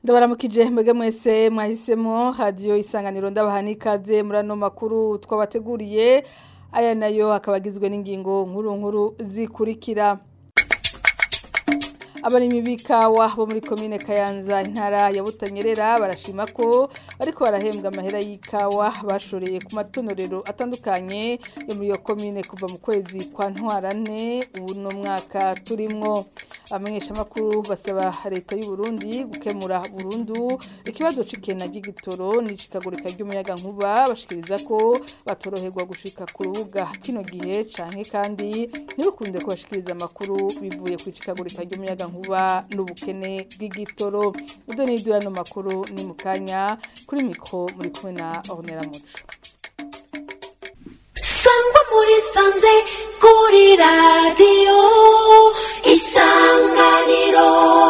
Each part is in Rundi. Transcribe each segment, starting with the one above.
ndabaramukije mbega mwese mwahisemo radiyo isanganiro ndabaha n'ikaze muri ano makuru twabateguriye aya nayo akaba agizwe n'ingingo nkuru nkuru zikurikira abarimyi b'ikawa bo muri komine kayanza intara ya butanyerera barashima ko bariko barahembwa amahera y'ikawa bashoreye ku matonorero atandukanye yo muri iyo komine kuva mu kwezi kwa ntwarane uno mwaka turimwo abamenyeshamakuru basaba leta y'u Burundi gukemura burundu ikibazo c'ikena ry'igitoro n'icikagurika ry'umuyaga nkuba bashikiriza ko batoroherwa gushika ku rubuga kino gihe canke kandi ntibikunde ko bashikiriza amakuru bivuye ku icikagurika ry'umuyaga nkuba n'ubukene bw'igitoro ibyo ni ibyo yano makuru ni mu kanya kuri mikro muri kumwe na Ornella Muco sangwa muri sanze kuri radiyo isanganiro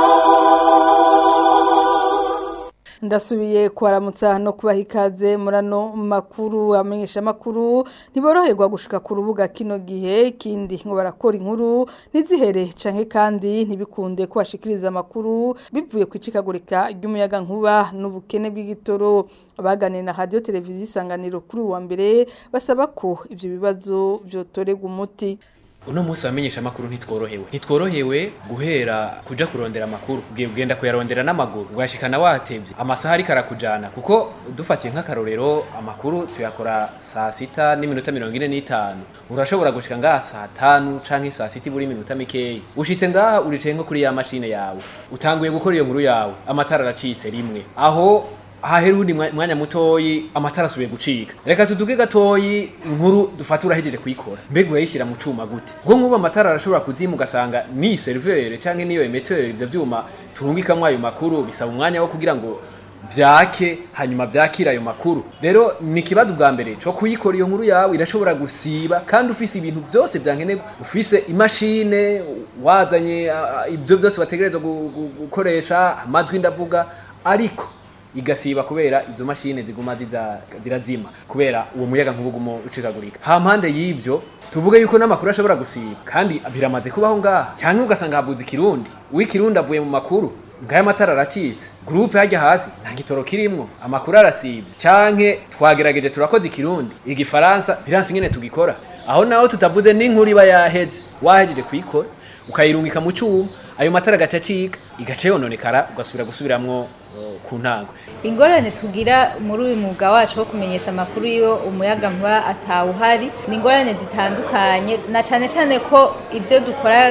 ndasubiye kubaramutsa no kubaha ikaze muri ano makuru amenyesha amakuru ntiboroherwa gushika ku rubuga kino gihe ikindi ngo barakora inkuru ntizihere canke kandi ntibikunde ko bashikiriza amakuru bivuye ku icikagurika ry'umuyaga nkuba n'ubukene bw'igitoro abaganira na radio televiziyo isanganiro kuri uwa mbere basaba ko ivyo bibazo vyotorerwa umuti uno munsi abamenyesha amakuru ntitworohewe ntitworohewe guhera kuja kurondera amakuru ubwiye ugenda kuyarondera n'amaguru ugashikana watevye amasaha ariko arakujana kuko dufatiye nk'akarorero amakuru tuyakora saa sita n'iminota mirongo ine n'itanu urashobora gushika ngaha saa tanu canke saa sita ibura iminota mikeyi ushitse ngaha uricaye nko kuri ya mashine yawe utanguye gukora iyo nkuru yawe amatara aracitse rimwe aho hahera undi mwanya mutoyi amatara asubiye gucika reka tuduge gatoyi inkuru dufata urahejeje kuyikora mbega urayishyira mu cuma gute ngo nk'ubu amatara arashobora kuzima ugasanga ni serivere canke niyo emeteri ivyo vyuma turungikamwo ayo makuru bisaba umwanya wo kugira ngo vyake hanyuma vyakira ayo makuru rero ni ikibazo bwa mbere co kuyikora iyo nkuru yawe irashobora gusiba kandi ufise ibintu vyose vyankenerwa ufise imashine wazanye ibyo byose bategerezwa gukoresha amajwi ndavuga ariko igasiba kubera izo mashine ziguma zirazima kubera uwo muyaga nk'ubugumo ucikagurika ha mpande y'ibyo tuvuge yuko n'amakuru ashobora gusiba kandi biramaze kubaho ngaha cyangwa ugasanga havuze ikirundi uw'ikirundi avuye mu makuru ngaya amatara aracitse gurupe hajya hasi nta gitoro kirimwo amakuru arasibye canke twagerageje turakoze ikirundi igifaransa biransi nyene tugikora aho naho tutavuze n'inkuru iba yaheze wahejeje kuyikora ukayirungika mu cyuma ayo matara agaca acika igaca yononekara ugasubira gusubiramwo ku ntango ingorane tugira muri uyu mwuga wacu wo kumenyesha amakuru iyo umuyaga nkuba atawuhari ni ingorane zitandukanye na cyane cyane ko ibyo dukora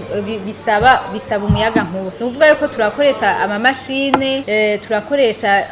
bisaba bisaba umuyaga nkuba ni ukuvuga yuko turakoresha amamashine turakoresha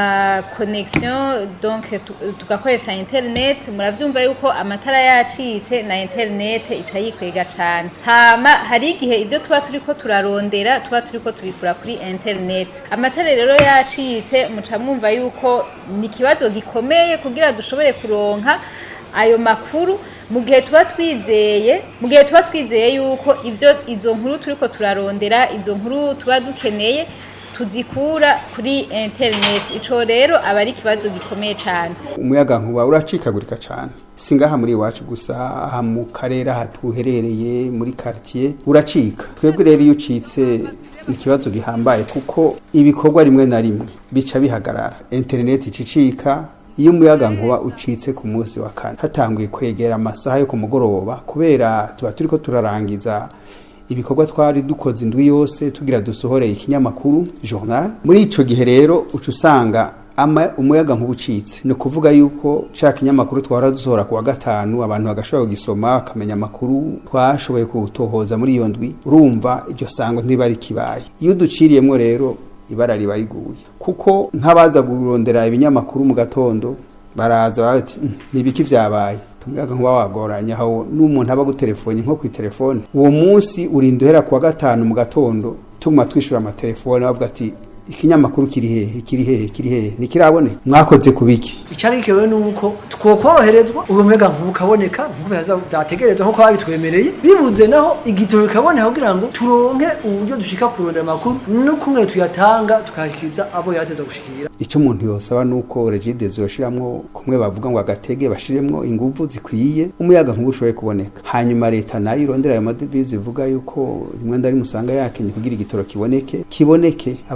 amakonegisiyo donke tugakoresha interineti murabyumva yuko amatara yacitse na interineti ica yikwega cyane hama hari igihe ibyo tuba turi ko turarondera tuba turi ko tubikura kuri interineti amatara rero yacitse muca mwumva yuko ni ikibazo gikomeye kugira dushobore kuronka ayo makuru mu gihe tuba twizeye mu gihe tuba twizeye yuko ibyo izo nkuru turiko turarondera izo nkuru tuba dukeneye tuzikura kuri interineti ico rero aba ari ikibazo gikomeye cyane umuyaga nkuba uracikagurika cyane si ngaha muri iwacu gusa aha mu karere aha tuherereye muri quartier uracika twebwe rero iyo ucitse ni ikibazo gihambaye kuko ibikorwa rimwe na rimwe bica bihagarara interineti icicika iyo umuyaga nkuba ucitse ku munsi wa kane hatanguye kwegera amasaha yo ku mugoroba kubera tuba turiko turarangiza ibikorwa twari dukoze indwi yose tugira dusohoreye ikinyamakuru journal muri ico gihe rero uca usanga ama umuyaga nk'ubucitse ni ukuvuga yuko cya kinyamakuru twara dusohora ku wa gatanu abantu bagashobora kugisoma bakamenya amakuru twashoboye kutohoza muri iyo ndwi urumva iryo sango ntiba rikibaye iyo duciriyemo rero ibara riba riguye kuko nk'abaza kurondera ibinyamakuru mu gatondo baraza bati ntibiki byabaye tumuyaga nkuba wagoranye aho n'umuntu aba gutelefone nko ku telefone uwo munsi urinda uhera ku wa gatanu mu gatondo tuma twishura amatelefone bavuga ati ikinyamakuru kiri hehe kiri hehe kiri hehe ntikiraboneka mwakoze kubiki icyabikewe nuko twokoroherezwa ubumenga nk'ubukaboneka nk'uko byategerezwa nk'uko babitwemereye bibuze naho igitoro bikaboneka kugira ngo turonke uburyo dushika kurondera amakuru no kumwe tuyatanga tukayakiriza abo yateza gushikira icyo umuntu yosaba nuko regide yoshiramwo kumwe bavuga ngo agatege bashiremwo inguvu zikwiye umuyaga nkuba ushoboye kuboneka hanyuma leta nayo irondera ayo madevize ivuga yuko rimwe ndari musanga yakenye kugira igitoro kiboneke kiboneke abantu bashoboye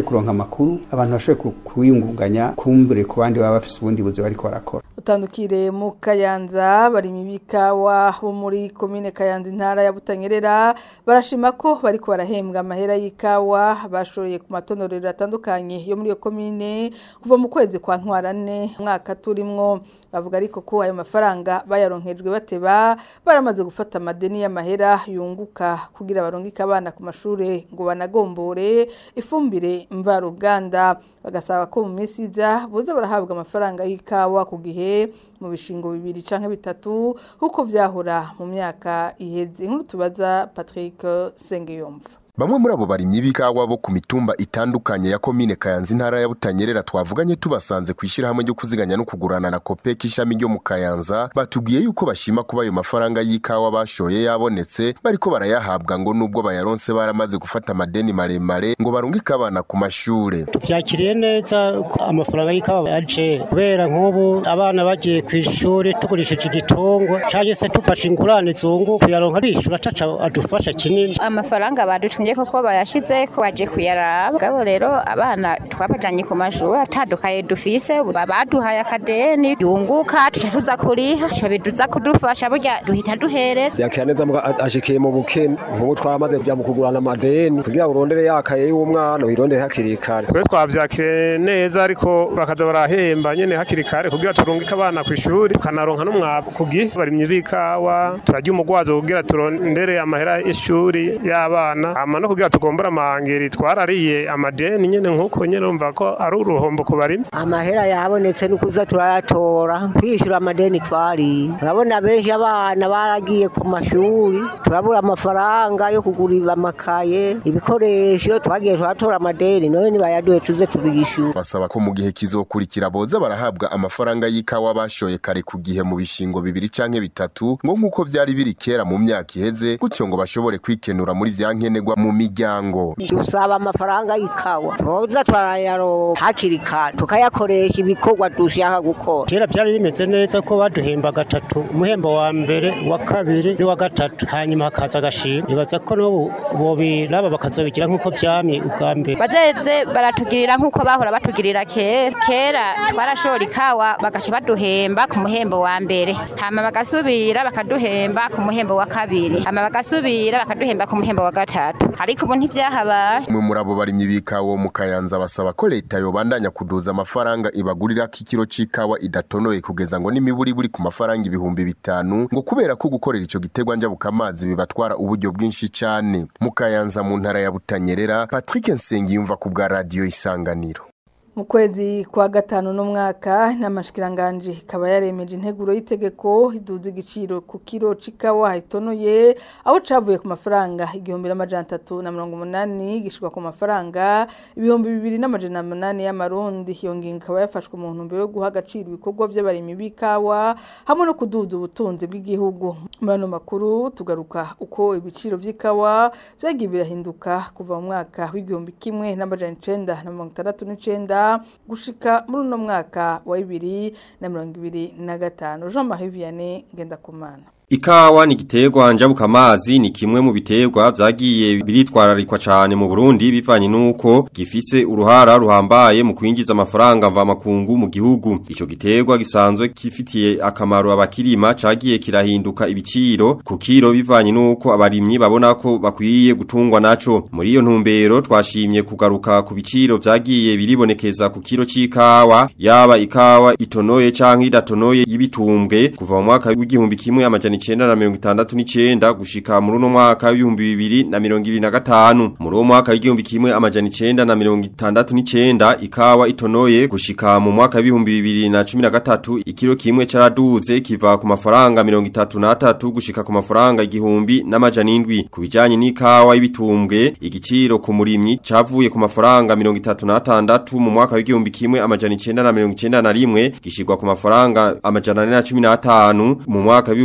bashoboye kuronka amakuru abantu bashoboye ku- kuyungunganya kumbure ku bandi baba bafise ubundi buzi bariko barakora utandukire mu kayanza bari mu bikawa bo muri komine kayanza intara ya butanyerera barashima ko bariko barahembwa amahera y'ikawa bashoye ku matonorero atandukanye yo muri iyo komine kuva mu kwezi kwa ntwarane umwaka turimwo bavuga ariko ko ayo mafaranga bayaronkejwe bateba baramaze gufata amadeni y'amahera yunguka kugira barongike abana ku mashure ngo banagombore ifumbire mvaruganda bagasaba ko mu minsi iza boza barahabwa amafaranga y'ikawa ku gihe mu bishingo bibiri canke bitatu kuko vyahora mu myaka iheze inkuru tubaza Patrick Sengeyumva Bamwe muri abo barimyi b'ikawa bo ku mitumba itandukanye ya komine Kayanza intara ya Butanyerera twavuganye tubasanze ku ishyirahamwe ryo kuziganya no kugurana na Copec ishami ryo mu Kayanza batubwiye yuko bashima kuba ayo mafaranga y'ikawa bashoye yabonetse bariko barayahabwa ngo nubwo bayaronse baramaze gufata amadeni maremare ngo barungike abana ku mashure tuvyakiriye neza ko amafaranga y'ikawa yaje kubera nk'ubu abana bagiye ku ishuri tugurishije igitungwa canke se tufashe ingurane zungu kuyaronka bishura caca adufasha kinini amafaranga badutumye koko bayashize ko baje kuyaraba gabo rero abana twabajanye ku mashuri atadukaye dufise baduhaye akadeni yunguka tuca tuza kuriha ico biduza kudufasha burya duhita duhereza vyakira neza mbwa ashikiye mu bukene nk'ubu twamaze kuja mu kugurana amadeni kugira ngo urondere yakaye y'umwana wirondere hakiri kare twe twavyakiriye neza ariko bakaza barahemba nyene hakiri kare kugira turungike abana kw'ishuri tukanaronka n'umwavu ku gihe barimye b'ikawa turarya umugwazo kugira turondere amahera y'ishuri y'abana hama no kugira tugombora amahangeri twarariye amadeni nyene nk'uko nyene urumva ko ari uruhombo ku barimyi amahera yabonetse nukuza turayatora kwishura amadeni twari urabona benshi abana baragiye ku mashuri turabura amafaranga yo kugura amakaye ibikoresho twagiye turatora amadeni none nibayaduhe tuze tubiyishura basaba ko mu gihe kizokurikira boza barahabwa amafaranga y'ikawa bashoye kare ku gihe mu bishingo bibiri canke bitatu ngo nk'uko vyari biri kera mu myaka iheze gutyo ngo bashobore kwikenura muri vya nkenerwa mu miryango dusaba amafaranga y'ikawa twoza turayaronka hakiri kare tukayakoresha ibikorwa dushaka gukora kera vyari bimeze neza ko baduhemba gatatu umuhembo wa mbere wa kabiri n'uwa gatatu hanyuma hakaza agashima ibaza ko n'ubu bobiraba bakazobigira nk'uko vyamye ubwa mbere bazeze baratugirira nk'uko bahora batugirira kera kera twarashora ikawa bagaca baduhemba ku muhembo wa mbere hama bagasubira bakaduhemba ku muhembo wa kabiri hama bagasubira bakaduhemba ku muhembo wa gatatu ariko ubu ntivyahabaye umwe muri abo barimyi b'ikawa mu kayanza basaba ko leta yobandanya kuduza amafaranga ibagurira ko ikiro c'ikawa idatonoye kugeza ngo n'imiburi buri ku mafaranga ibihumbi bitanu ngo kubera ko gukorera ico gitegwa njabuka amazi bibatwara uburyo bwinshi cane mu kayanza mu ntara ya butanyerera patrick nsengiyumva ku bwa radiyo isanganiro mu kwezi kwa gatanu n'umwaka n'amashikiranganje ikaba yaremeje integuro y'itegeko iduza igiciro ku kiro c'ikawa itonoye aho cavuye ku mafaranga igihumbi n'amajana atatu na mirongo umunani gishirwa ku mafaranga ibihumbi bibiri n'amajana umunani y'amarundi iyo ngingo ikaba yafashwe mu ntumbero yo guha agaciro ibikorwa vy'abarimyi b'ikawa hamwe no kuduza ubutunzi bw'igihugu muri ano makuru tugaruka uko ibiciro vy'ikawa vyagiye birahinduka kuva mu mwaka w'igihumbi kimwe n'amajana icenda na mirongo itandatu n'icenda gushika muri uno mwaka wa bibiri na mirongo ibiri na gatanu jean marie vianney ngendakumana Ikawa ni giterwa njabuka amazi ni kimwe mu biterwa vyagiye biritwararikwa cyane mu Burundi bivanye nuko gifise uruhara ruhambaye mu kwinjiza amafaranga mva makungu mu gihugu ico giterwa gisanzwe kifitiye akamaro abakirima cagiye kirahinduka ibiciro ku kiro bivanye nuko abarimyi babona ko bakwiye gutungwa naco muri iyo ntumbero twashimye kugaruka ku biciro vyagiye biribonekeza ku kiro c'ikawa yaba ikawa itonoye canke idatonoye y'ibitumbwe kuva mu mwaka w'igihumbi kimwe amajana icenda na mirongo itandatu n'icenda gushika muri uno mwaka w'ibihumbi bibiri na mirongo ibiri na gatanu muri uwo mwaka w'igihumbi kimwe amajana icenda na mirongo itandatu n'icenda ikawa itonoye gushika mu mwaka w'ibihumbi bibiri na cumi na gatatu ikiro kimwe caraduze kiva ku mafaranga mirongo itatu n'atatu gushika ku mafaranga igihumbi n'amajana indwi ku bijanye n'ikawa y'ibitumbwe igiciro ku murimyi cavuye ku mafaranga mirongo itatu n'atandatu mu mwaka w'igihumbi kimwe amajana icenda na mirongo icenda na rimwe gishirwa ku mafaranga amajana ane na cumi n'atanu mu mwaka w'ibihumbi bibiri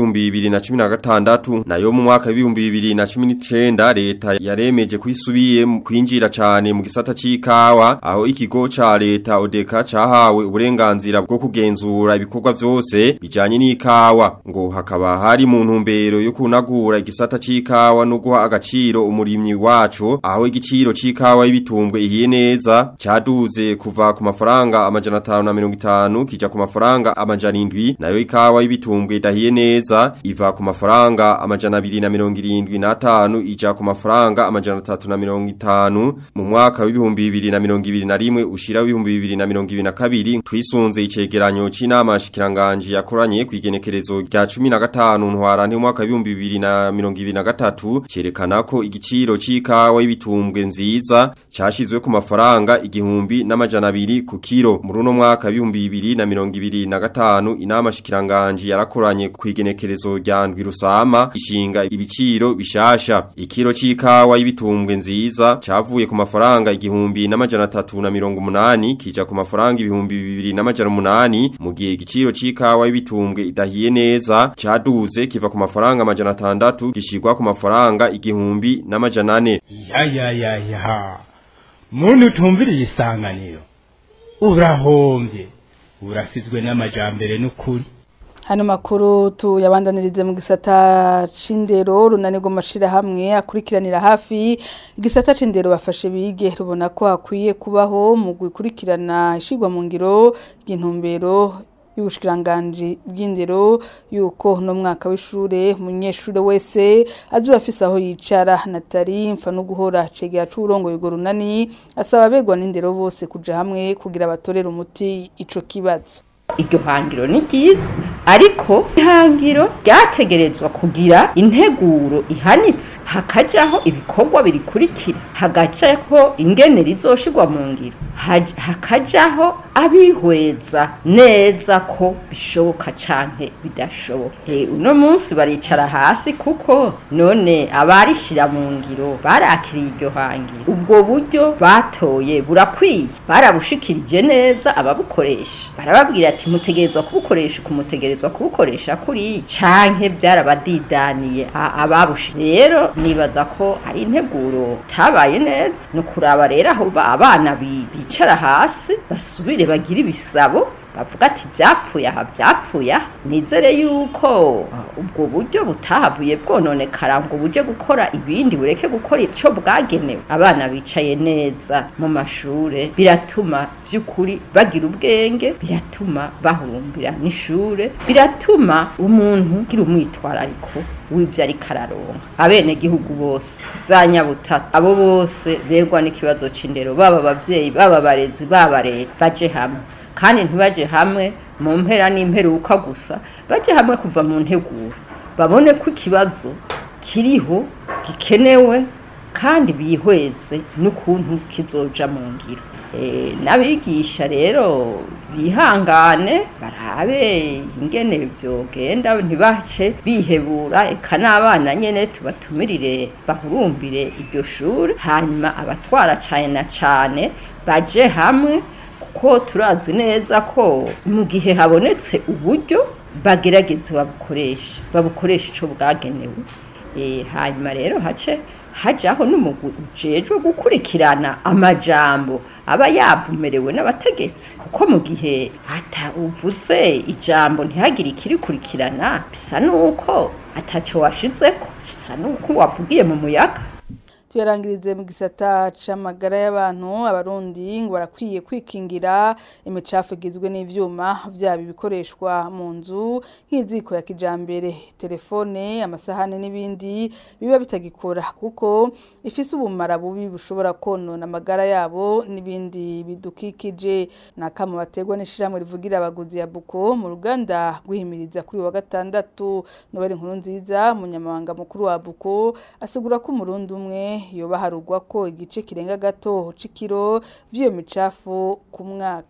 2016 nayo mu mwaka w'ibihumbi 2019 leta yaremeje kwisubiye kwinjira cyane mu gisata c'ikawa aho ikigo ca leta Odeka cahawe uburenganzira bwo kugenzura ibikorwa vyose bijanye n'ikawa ngo hakaba hari mu ntumbero yo kunagura igisata c'ikawa no guha agaciro umurimyi wacu aho igiciro c'ikawa y'ibitumbwe ihiye neza caduze kuva ku mafaranga amajana 550 kija ku mafaranga amajana 7 nayo ikawa y'ibitumbwe idahiye neza iva ku mafaranga amajana 275 ija ku mafaranga amajana 350 mu mwaka w'ibihumbi 2021 ushira w'ibihumbi 2022 twisunze icegeranyo c'inama shikiranganje yakoranye kwigenekerezo rya 15 ntwarante mu mwaka w'ibihumbi 2023 cerekana ko igiciro c'ikawa y'ibitumbwe nziza cashizwe ku mafaranga igihumbi n'amajana abiri ku kiro muri uno mwaka w'ibihumbi 2025 inama shikiranganje yarakoranye kwigenekerezo rya ndwi rusama ishinga ibiciro bishasha ikiro c'ikawa y'ibitumbwe nziza cavuye ku mafaranga igihumbi n'amajana 380 kija ku mafaranga ibihumbi bibiri n'amajana umunani mu gihe igiciro c'ikawa y'ibitumbwe idahiye neza caduze kiva ku mafaranga amajana 6 gishirwa ku mafaranga igihumbi n'amajana 4 ya ya ya ya muntu utumviriye isanganiro urahombye urasizwe n'amajambere n'ukuri hano makuru tuyabandanirize mu gisata c'indero runanirwa amashirahamwe akurikiranira hafi igisata c'indero bafashe bige rubona ko hakwiye kubaho mu gukurikirana ishigwa mu ngiro y'intumbero y'ubushikiranganje bw'indero yuko no mwaka w'ishure umunyeshure wese azi afise aho yicara Natali mfa no guhora cegera c'urongo yugo runani asaba abegwa n'indero bose kuja hamwe kugira abatorere umuti ico kibazo iryo hangiro ni ryiza ariko ihangiro ryategerezwa kugira integuro ihanitse hakajaho ibikorwa birikurikira hagacaho ingene rizoshirwa mu ngiro hakajaho abihweza neza ko bishoboka canke bidashoboka uno munsi baricara hasi kuko none abarishira mu ngiro barakiriye iryo hangiro ubwo buryo batoye burakwiye barabushikirije neza ababukoresha barababwira ati mutegerezwa kubukoresha kumutegerezwa kubukoresha kuri canke byarabadidaniye ababushi rero nibaza ko ari integuro tabaye neza no kuraba rero aho abana bicara hasi basubire bagira ibisabo bavuga ati byapfuye aha byapfuye aha nizere yuko ubwo buryo butahavuye bwononekara ngo buje gukora ibindi bureke gukora icyo bwagenewe abana bicaye neza mu mashure biratuma by'ukuri bagira ubwenge biratuma bahurumbira n'ishure biratuma umuntu ugira umwitwarariko w'ibyo ariko araronka abenegihugu bose za nyabutaka abo bose begwa n'ikibazo c'indero baba abavyeyi baba abarezi baba leta baje hamwe kandi ntibaje hamwe mu mpera n'imperuka gusa baje hamwe kuva mu nteguro babone ko ikibazo kiriho gikenewe kandi bihweze n'ukuntu kizoja mu ngiro n'abigisha rero bihangane barabe ingene byogenda ntibace bihebura eka n'abana nyene tubatumirire bahurumbire iryo shuri hanyuma abatwara cyane na cyane baje hamwe kuko turazi neza ko mu gihe habonetse uburyo bagerageze babukoresha babukoresha icyo bwagenewe hanyuma rero hace hajaho n'umugwi ujejwe gukurikirana amajambo aba yavumerewe n'abategetsi kuko mu gihe ata uvuze ijambo ntihagire ikirikurikirana bisa nuko ataco washizeko bisa nuko wavugiye mu muyaga tuyarangirize mu gisata c'amagara y'abantu abarundi ngo barakwiye kwikingira imicafu igizwe n'ivyuma vyaba ibikoreshwa mu nzu nk'iziko ya kijambere telefone amasahane n'ibindi biba bitagikora kuko ifise ubumara bubi bushobora konona amagara yabo n'ibindi bidukikije nakamo bategwa n'ishiramwe rivugira abaguzi ya buko mu ruganda guhimiriza kuri wa gatandatu nobari inkuru nziza munyamabanga mukuru wa buko asigura ko umurundi umwe yoba harugwa ko igice kirenga gato c'ikiro vy'iyo micafu ku mwaka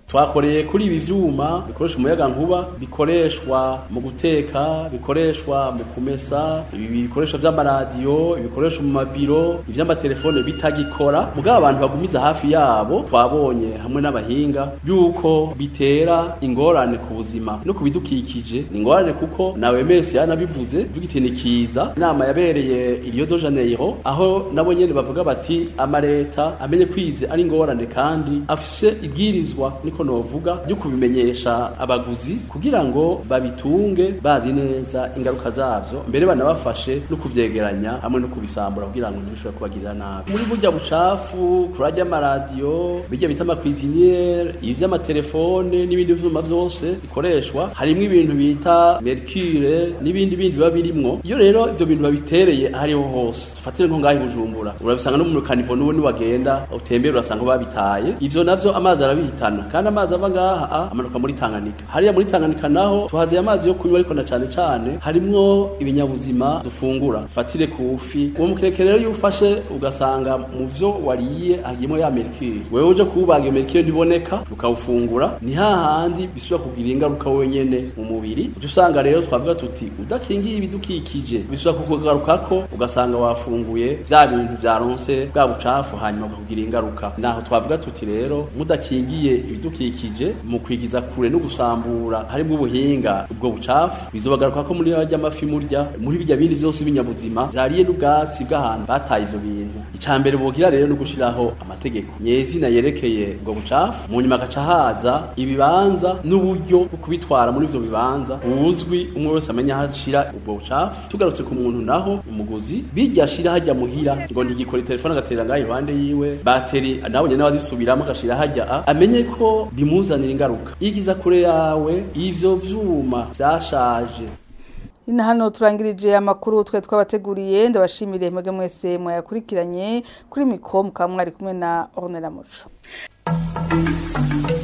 twakoreye kuri ibi vyuma bikoresha umuyaga nkuba bikoreshwa mu guteka bikoreshwa mu kumesa ibi bikoresho vy'amaradiyo ibikoresho mu mabiro ivy'amatelefone bitagikora mugabo abantu bagumiza hafi yabo twabonye hamwe n'abahinga yuko bitera ingorane ku buzima no ku bidukikije ni ingorane kuko nawe mesi yanabivuze dugitinikiza inama yabereye i Rio de Janeiro aho nabo nyene bavuga bati amareta amenye kwize ari ingorane kandi afise ibwirizwa niko novuga ryo kubimenyesha abaguzi kugira ngo babitunge bazi neza ingaruka zavyo mbere banabafashe no kuvyegeranya hamwe no kubisambura kugira ngo ntibishobore kubagirira nabi muri burya bucafu kurarya amaradiyo bijya bita amakwiziniere ivy'amatelefone n'ibindi vyuma vyose bikoreshwa harimwo ibintu bita mercure n'ibindi bindi biba birimwo iyo rero ivyo bintu babitereye ahariho hose tufatire nko ngaho i bujumbura urabisanga no mu kanivo n'ubu niwagenda utembera urasanga babitaye ivyo navyo amazi arabihitana kandi amazi ava ngaha amanuka muri tanganyika hariya muri tanganyika naho tuhaziye amazi yo kunywa ariko na cane cane harimwo ibinyabuzima dufungura fatire ku fi uwo mukeke rero iyo ufashe ugasanga mu vyo wariye hagiyemo ya mercure wewe uje kuwubaga iyo mercure ntiboneka ukawufungura ni hahandi bisubira kugira ingaruka wenyene mu mubiri uje usanga rero twavuga tuti udakingiye ibidukikije bisubira kukugarukako ugasanga wafunguye vya bintu vyaronse bwa bucafu hanyuma bukugira ingaruka naho twavuga tuti rero mudakingiye ibidukikije mu kwigiza kure no gusambura harimo ubuhinga ubwo bucafu bizobagaruka ko muri rya mafi murya muri bijya bindi vyose binyabuzima vyariye n'ubwatsi bw'ahantu bataye ivyo bintu ica mbere bogira rero no gushiraho amategeko nyezina yerekeye ubwo bucafu mu nyuma agaca haza ibibanza n'uburyo bwo kubitwara muri ivyo bibanza buzwi umwe wese amenya aho ashira ubwo bucafu tugarutse ku muntu naho umuguzi bijya ashira hajya muhira ngo ntigikora telefone agatera ngaho iruhande yiwe bateri nabonye n'abazisubiramo agashira hajya a amenye ko bimuzanira ingaruka igiza kure yawe ivyo vyuma vyashaje Ina hano turangirije amakuru twe twabateguriye ndabashimire mwege mwese mwayakurikiranye kuri mikro mukaba mwari kumwe na Ornella Muco.